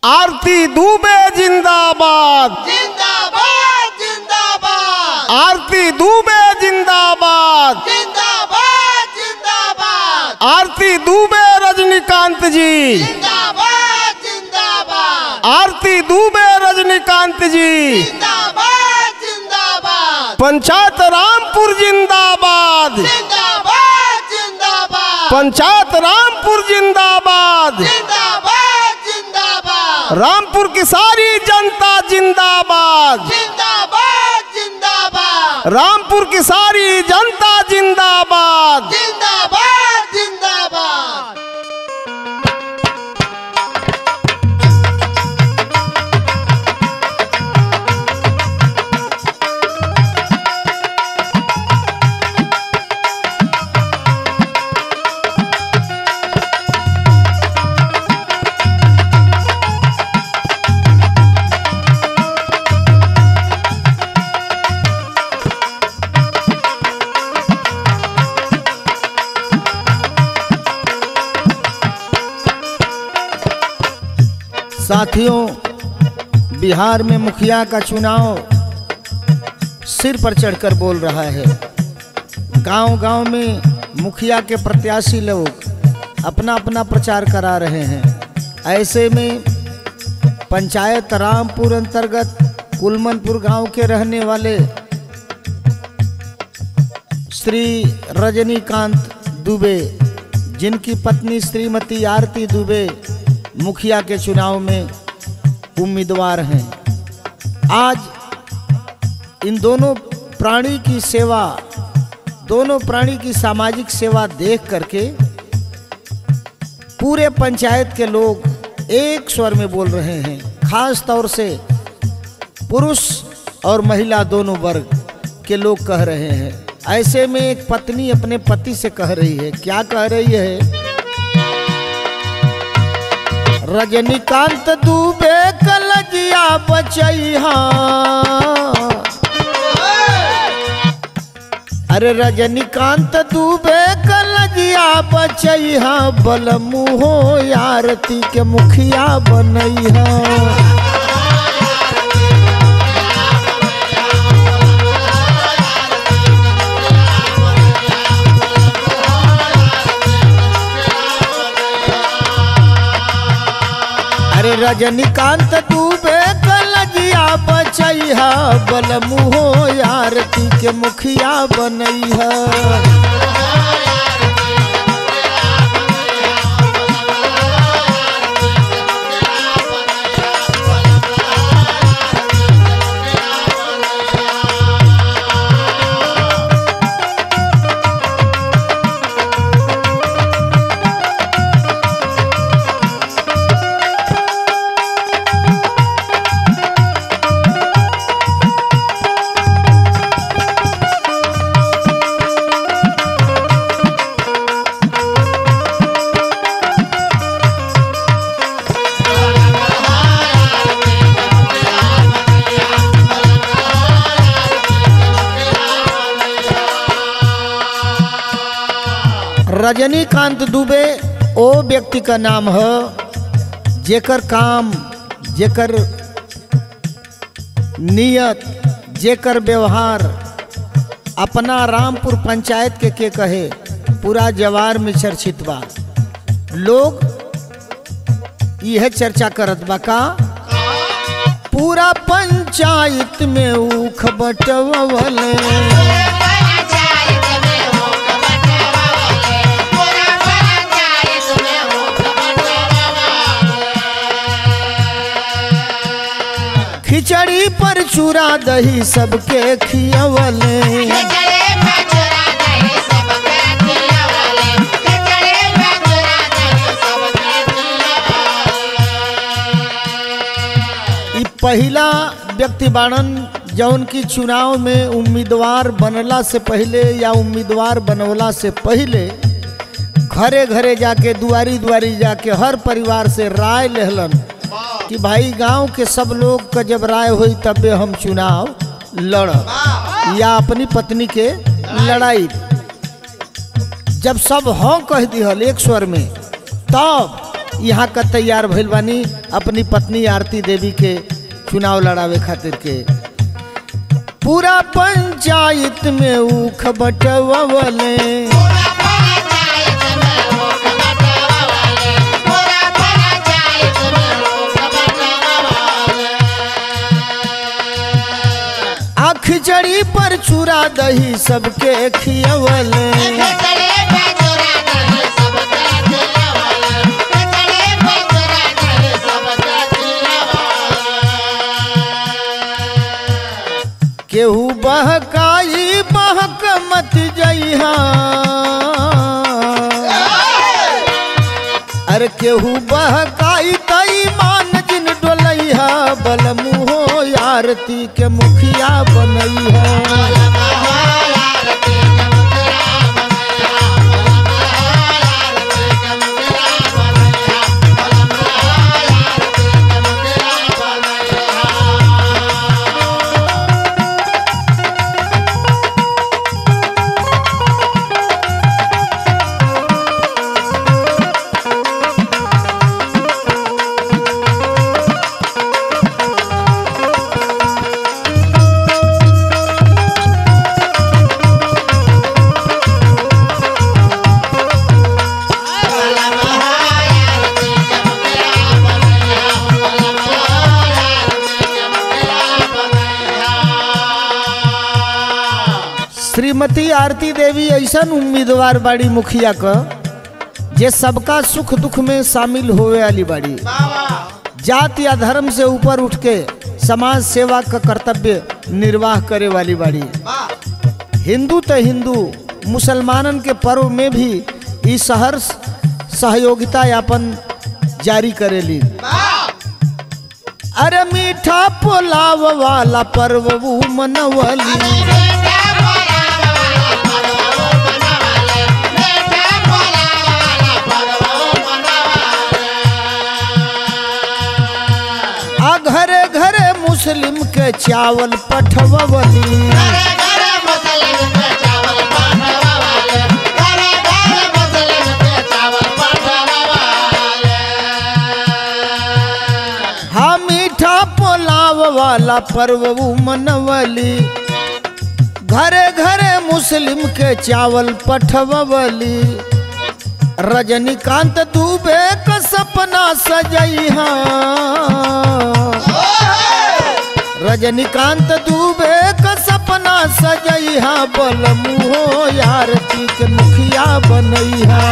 आरती दुबे जिंदाबाद जिंदाबाद जिंदाबाद आरती दुबे जिंदाबाद जिंदाबाद जिंदाबाद आरती दुबे रजनीकांत जी जिंदाबाद जिंदाबाद आरती दुबे रजनीकांत जी जिंदाबाद जिंदाबाद पंचायत रामपुर जिंदाबाद जिंदाबाद जिंदाबाद पंचायत रामपुर जिंदाबाद जिंदाबाद जिंदाबाद रामपुर की सारी जनता जिंदाबाद जिंदाबाद जिंदाबाद रामपुर की सारी जनता जिंदाबाद जिंदाबाद जिंदाबाद साथियों बिहार में मुखिया का चुनाव सिर पर चढ़कर बोल रहा है गांव-गांव में मुखिया के प्रत्याशी लोग अपना अपना प्रचार करा रहे हैं ऐसे में पंचायत रामपुर अंतर्गत कुलमनपुर गांव के रहने वाले श्री रजनीकांत दुबे जिनकी पत्नी श्रीमती आरती दुबे मुखिया के चुनाव में उम्मीदवार हैं आज इन दोनों प्राणी की सेवा दोनों प्राणी की सामाजिक सेवा देख करके पूरे पंचायत के लोग एक स्वर में बोल रहे हैं खास तौर से पुरुष और महिला दोनों वर्ग के लोग कह रहे हैं ऐसे में एक पत्नी अपने पति से कह रही है क्या कह रही है रजनीकांत दुबे कलजिया बचैहा अरे रजनीकांत दुबे कलजिया बचैहा बल मुहो आरती के मुखिया बनैहा अरे रजनीकांत दुबे कलजिया बचैहा बल मुहो आरती के मुखिया बनैहा रजनीकांत दुबे ओ व्यक्ति का नाम है जेकर काम जेकर नियत जेकर व्यवहार अपना रामपुर पंचायत के के कहे पूरा जवार में चर्चित बा लोग यह चर्चा करत बा का पूरा पंचायत में ऊख बटवले खिचड़ी पर चूरा दही सबके खियवले ई पहिला व्यक्ति बाणन जौन की चुनाव में उम्मीदवार बनला से पहले या उम्मीदवार बनवला से पहले घरे घरे जाके दुआरी दुआरी जाके हर परिवार से राय लेहलन कि भाई गांव के सब लोग का जब राय हुई तबे हम चुनाव लड़ब या अपनी पत्नी के लड़ाई जब सब हाँ कह दिहल एक स्वर में तब यहाँ का तैयार भइल बानी अपनी पत्नी आरती देवी के चुनाव लड़ावे खातिर के पूरा पंचायत में ऊख बटवले आँख जड़ी पर चूरा दही सबके खियवले केहू बहकाई बहक मत जइहा अरे केहू बहकाई तई मान जिन डोलैहा बल मुहो आरती के मुखिया बनैहा श्रीमती आरती देवी ऐसन उम्मीदवार बाड़ी मुखिया क जे सबका सुख दुख में शामिल होवे वाली बाड़ी जात या धर्म से ऊपर उठ के समाज सेवा का कर्तव्य निर्वाह करे वाली बाड़ी हिंदू तो हिंदू मुसलमानन के पर्व में भी ई सहर सहयोगिता यापन जारी करेली अरे मीठा पुलाव वाला पर्व ऊ मनवली आ घरे घरे मुस्लिम के चावल पठवली हाँ मीठा पुलाव वाला पर्व ऊ मनवली घरे घरे मुस्लिम के चावल पठवली रजनीकांत दुबे का सपना सजैहा रजनीकांत दुबे का सपना सजैहा बल मुहो आरती के मुखिया बनैहा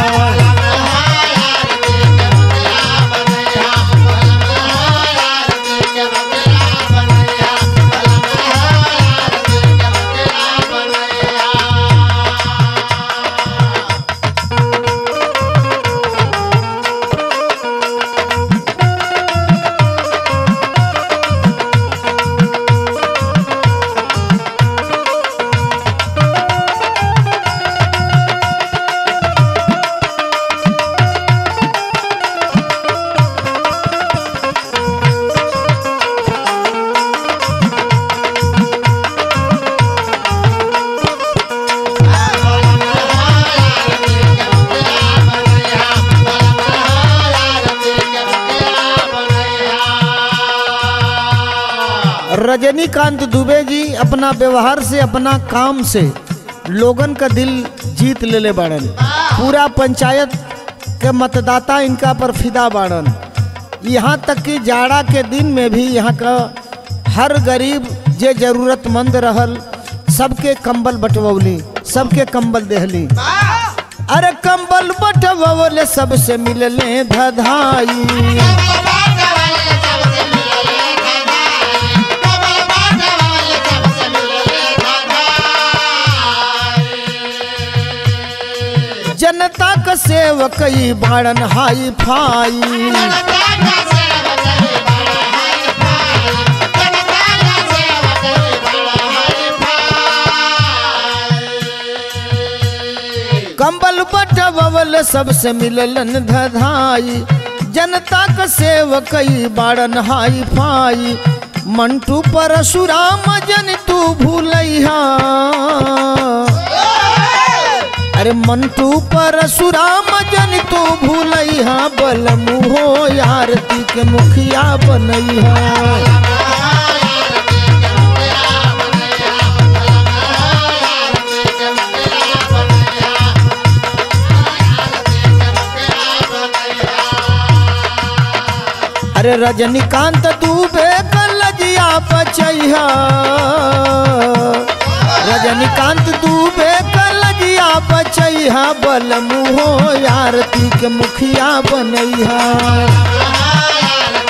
रजनीकांत दुबे जी अपना व्यवहार से अपना काम से लोगन का दिल जीत लेले बाड़न पूरा पंचायत के मतदाता इनका पर फिदा बाड़न यहाँ तक कि जाड़ा के दिन में भी यहाँ का हर गरीब जे जरूरतमंद रहल सबके कंबल बंटवली सबके कंबल देहली अरे कंबल बंटवले सबसे मिलले धधाई जनता का सेवक ई बाड़न हाई फाई कंबल बटवल सबसे मिललन धधाई जनता का सेवक ई बाड़न हाई फाई मंटू परशुराम जन तू भूलैहा अरे मंटू परशुराम जन तू भूलैहा बल मुहो आरती के मुखिया बनैहा अरे रजनीकांत दूबे कलजिया बचैहा रजनीकांत दूबे कलजिया बचैहा बल मुहो आरती के मुखिया बनैहा